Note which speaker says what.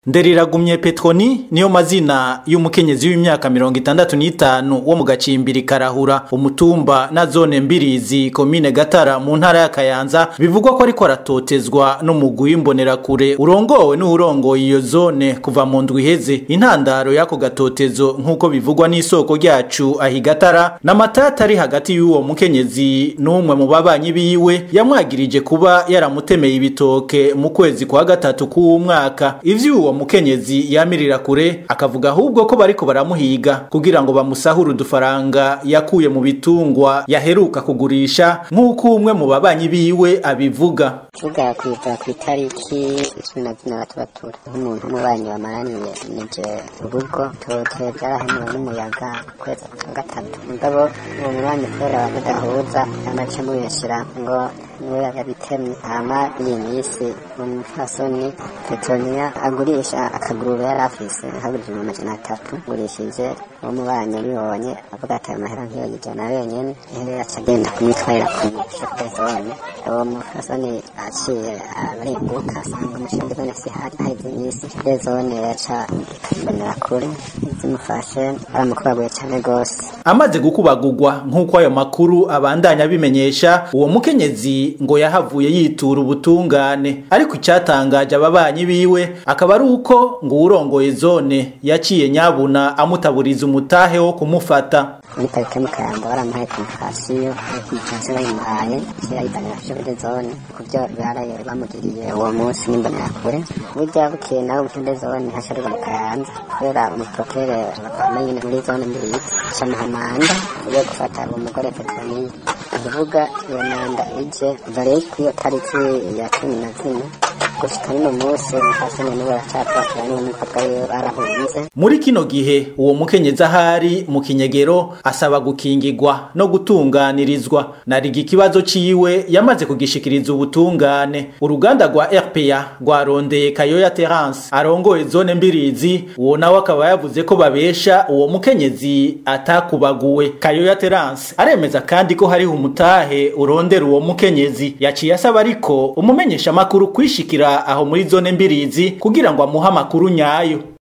Speaker 1: Nderiragumye Petroni niyo mazina y'umukenyezi w'imyaka mirongo itandatu n'itanu wo mu gacimbiri Karahura umutumba na zone Mbirizi komine Gatara mu ntara ya Kayanza bivugwa ko ariko aratotezwa n'umugwi w'imbonerakure urongowe n'uwurongoye iyo zone kuva mu ndwi iheze intandaro y'ako gatotezo nk'uko bivugwa n'isoko ryacu ahi Gatara n'amatata ari hagati y'uwo mukenyezi n'umwe mu babanyi biwe yamwagirije kuba yaramutemeye ibitoke mu kwezi kwa gatatu k'uwo mwaka ivy'uwo mukenyezi yamirira kure akavuga ahubwo ko bariko baramuhiga kugira ngo bamusahure udufaranga yakuye mu bitungwa yaheruka kugurisha nk'uko umwe mu babanyi biwe abivuga
Speaker 2: tuvuga kwiva ku itariki cumi na zine batubatura nk'umuntu w'umubanyi wamaraniye nije urugo tote byarahanuwe n'umuyaga ukwezi kwa gatatu mugabo uwo mubanyi kubera badahuza amace mubeshera ngo niwe yabitemye hama iyi minsi umupfasoni petroniya agurisha akagururo yari afise hagurije mu majana atatu gurishije uwo mubanyi abibonye avuga ati ayo mahera nk'iyo yijana wenyene rero yaca agenda kumwitwarira ku mushefe zone uwo mupfasoni aciye arenguka asanga umushinga zone sihari haheze iminsi de zone yaca ikabibonera kure zimufashe baramukubaguye cane gose
Speaker 1: amaze gukubagurwa nk'uko ayo makuru abandanya abimenyesha uwo mukenyezi ngo yahavuye yitura ubutungane ariko icyatangaje ababanyi biwe akaba ari uko ngo uwurongoye zone yaciye nyabuna amutaburiza umutahe wo kumufata
Speaker 2: muri parike mu Kayanza baramuhaye konfirasiyo konfirasiyo bayimuhaye kera yitanira kuri zone ku byo baraye bamugiriye uwo munsi n'imbonerakure burya bukeye nawe muri zone hasharirwa mu Kayanza kubera umuprokere amenye muri zone mbiri camuha manda yo gufata uwo mugore Petroniya ukuvuga iyo manda ije vare kw'iyo tariki ya cumi na zine gushika n'uno munsi hasene n'ubu baracatwakira n'umukobwa wiwe barahunze
Speaker 1: muri kino gihe uwo mukenyezi ahari mu kinyegero asaba gukingirwa no gutunganirizwa nariga ikibazo ciwe yamaze kugishikiriza ubutungane uruganda rwa RPA rwarondeye Kayoya Terence arongoye zone mbirizi uwo nawe akaba yavuze ko babesha uwo mukenyezi atakubaguwe Kayoya Terence aremeza kandi ko hariho umutahe urondera uwo mukenyezi yaciye asaba ariko umumenyesha makuru kwishikira aho muri zone mbirizi kugira ngo amuhe amakuru nyayo